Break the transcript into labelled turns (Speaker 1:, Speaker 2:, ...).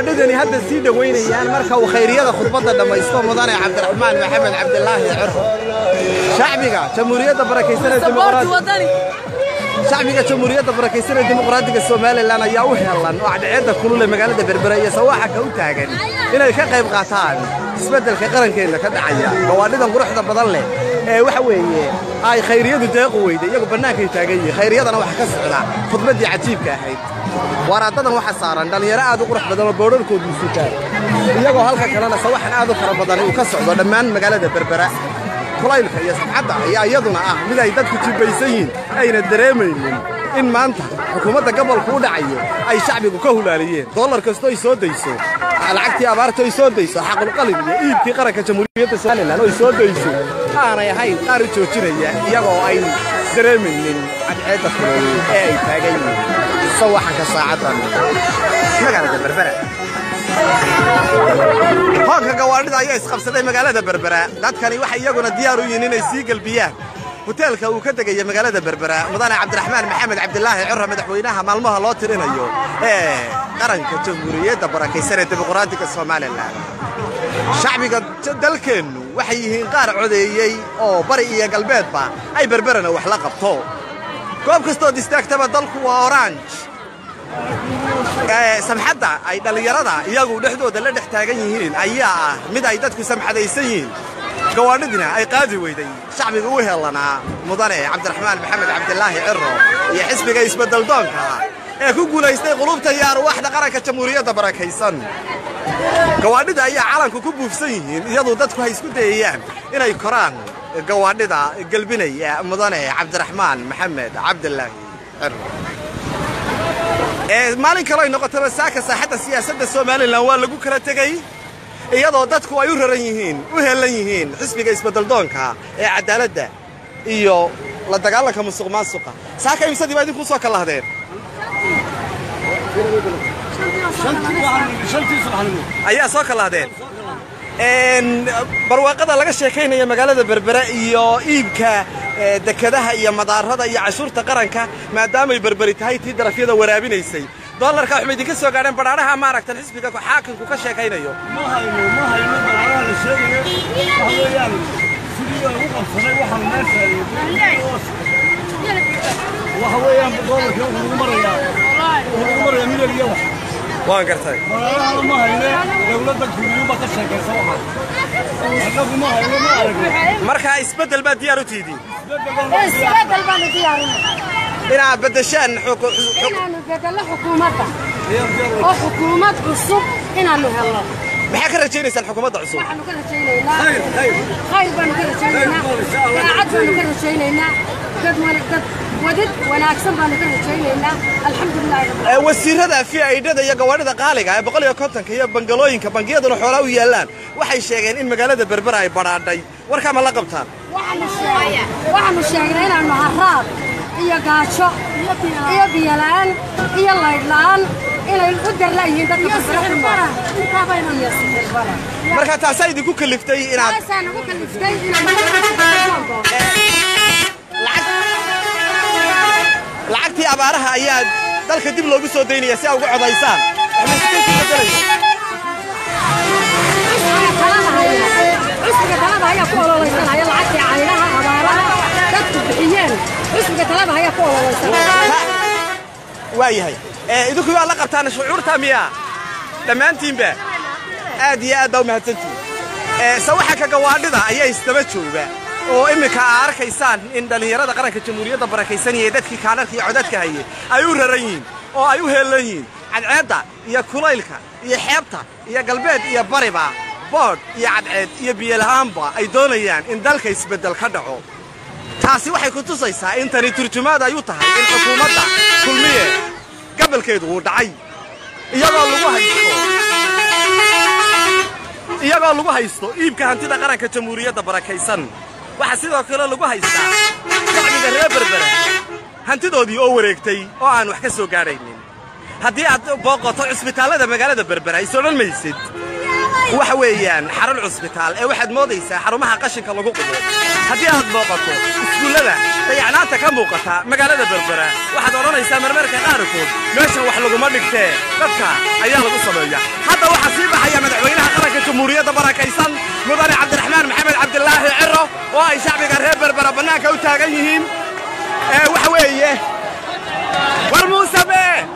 Speaker 1: gawaadhidani hadda sii dhowaynayaan marka uu khayriyada khudbadda dhammaysto mudane cabdiraxmaan maxamed cabdilaahi ciro shacbiga jamhuuriyadda barakaysanee dimuqraadi shacbiga jamhuuriyadda barakaysanee dimuqraadiga somalilan ayaa u helan oo cadceedda kulule magaalada berbera iyo sawaaxaka u taagan inay ka qayb qaataan isbeddelka qarankeenna ka dhacaya gawaadhidan quruxda badan leh ee waxa weeye ay khayriyadu deequ weyday iyagu bannaankay taagan yihiin khayriyadana waxa ka socda khudbaddii cajiibka ahayd waraadadan waxa saaran dhallinyaro aad u qurux badan oo boodharkoodu sutaan iyagoo halka kalena sawaxan aad u fara badan uu ka socdo dhammaan magaalada berbera kulaylka iyo sabxadda ayaa iyaduna ah mid ay dadku jibbaysan yihiin ayna dareemaynin in maanta xukuumadda gobolku u dhacayo ay shacbigu ka hulaaliyeen dollar kastoo ay soo dayso lacagtii abaarta ay soo dayso xaqulqalin iyo iibkii qaranka jamhuuriyadda somalilan oo ay soo dayso aanay ahayn qaar u joojinaya iyagoo ay dareemaynin cadceedda kulul ee ay taagan yihiin sawaxanka saacaddan magaalada berbera hoonka gawaadhida ayaa isqabsaday magaalada berbera dadkani waxay iyaguna diyaar u yihiin inay sii gelbiyaan hoteelka uu ka degaya magaalada berbera mudane cabdiraxmaan maxamed cabdilaahi ciro madaxweynaha maalmaha loo tirinayo ee qaranka jamhuuriyadda barakaysan ee dimuqraadiga somalilan shacbiga dalkeennu waxay yihiin qaar codeeyey oo bari iyo galbeedba ay berberana wax la qabto goob kastood istaagtaba dalku waa orange samxadda ay dhallinyarada iyagu dhexdooda la dhex taagan yihiin ayaa ah mid ay dadku samxadaysan yihiin gawaadhidina ay qaadi weyday shacbiga u helanaa mudane cabdiraxmaan maxamed cabdilaahi ciro iyo xisbiga isbeddeldoonka ee ku guulaystay qulubta iyo arwaaxda qaranka jamhuuriyadda barakaysan gawaadhida ayaa calanku ku buufsan yihiin iyadoo dadku ay isku dayayaan inay koraan gawaadhida gelbinaya mudane cabdiraxmaan maxamed cabdilaahi ciro maalin kaloo ay noqotaba saaka saaxadda siyaasadda somalilan waa lagu kala tegey iyadoo dadku ay u raran yihiin u heellan yihiin xisbiga isbeddeldoonka ee caddaaladda iyo la dagaalanka musuq maasuqa saaka imsadii baa idinkuu soo kallahdeen ayaa soo kallahdeen barwaaqada laga sheekaynaya magaalada berbera iyo iibka dekadaha iyo madaarada iyo cashuurta qaranka maadaamay berberi tahay tii darafyada waraabinaysay dollarka waxma idinka soo gaadheen badhaadhaha maaragtan xisbiga xaakimku ka sheekaynayo
Speaker 2: ma hayno ma hayno badhaadhaha la sheegayo waxa weeyaan sidii ugu qabsaday waxaan meesha waxa weeyaan dollarkii wuxuu ugu marayaa wuxuu ugu marayaa milyan iyo wax
Speaker 1: waan gartay
Speaker 2: badhaadhahana ma hayne dowladda kuliyuba ka sheekaysa waxaan annagu ma hayno ma aragno
Speaker 1: markaa isbeddel baad diyaar u tihidiin
Speaker 3: isbedel baanu diyaarinay
Speaker 1: inaad beddeshaan
Speaker 3: inaanu bedello xukuumadda oo xukuumad cusub inaanu helno
Speaker 1: maxaa ka rajaynaysaan xukuumadda cusub
Speaker 3: waxaanu ka rajaynaynaa khayr baanu ka rajaynaynaa daacad baanu ka rajaynaynaa dad wana- dad wadid wanaagsan baanu ka rajaynaynaa alxamdulilahi rabbil
Speaker 1: Ee, wasiirada fiaidhada iyo gawaadhida qaaliga ee boqol iyo kontonka iyo bangalooyinka bangiyaduna xoolaa u yaallaan waxay sheegeen in magaalada berbera ay badhaadhay warkaa ma la qabtaan
Speaker 3: waxaanu sheegnay waxaanu sheegnay inaanu haraad iyo gaajo iyo biyola'aan iyo laydhla'aan inay u darla'yihiin dadka berbera ku nool iyo sixirbaran
Speaker 1: marka taasaa idinku kaliftay inaad
Speaker 3: taasaa nagu kaliftay inaanu
Speaker 1: lacagtii abaaraha ayaa dalka dib loogu soo daynaya si aa uga codaysaan
Speaker 3: cusbiga talada ayaa ku ololeysanaya lacagtii caynaha abaaraha dadku bixiyeen cusbiga talada ayaa ku ololeysanaya
Speaker 1: waa yahay ee idinku waa la qabtaan shucuurta miya dhammaantiinba aad iyo aad baa u mahadsantihin ee sawaxanka gawaadhida ayaa isdaba jooga oo imminka aa arkaysaan in dhallinyarada qaranka jamhuuriyadda barakaysan iyo dadkii kaanarka iyo codadka hayay ay u raran yihiin oo ay u heellan yihiin cadceedda iyo kulaylka iyo xeebta iyo galbeed iyo bariba boodh iyo cadceed iyo biyola'aanba ay doonayaan in dalka isbeddel ka dhaco taasi waxay ku tusaysaa in tani turjumaad ay u tahay in xukuumadda kulmiye gabalkeedu uu dhacay iyagoo lagu haysto iyagoo lagu haysto iibka hantida qaranka jamhuuriyadda barakaysan waxaa sidoo kale lagu haystaa shacbiga reer berbera hantidoodii oo wareegtay oo aan wax ka soo gaadhaynin haddii aad booqoto cusbitaallada magaalada berbera is odhan maysid waxa weeyaan xarun cusbitaal ee waxaad moodaysaa xarumaha qashinka lagu qubo haddii aad booqato iskuullada dayacnaanta ka muuqata magaalada berbera waxaad odhanaysaa marmarka qaarkood meeshan wax laguma dhigtee dadka ayaa lagu sameeya hadda waxaa sii baxaya madaxweynaha qaranka jamhuuriyadda barakaysan mudane cabdiraxmaan maxamed cabdilaahi ciro oo ay shacbiga reer berbera bannaanka u taagan yihiin ee waxa weeye war muuse bee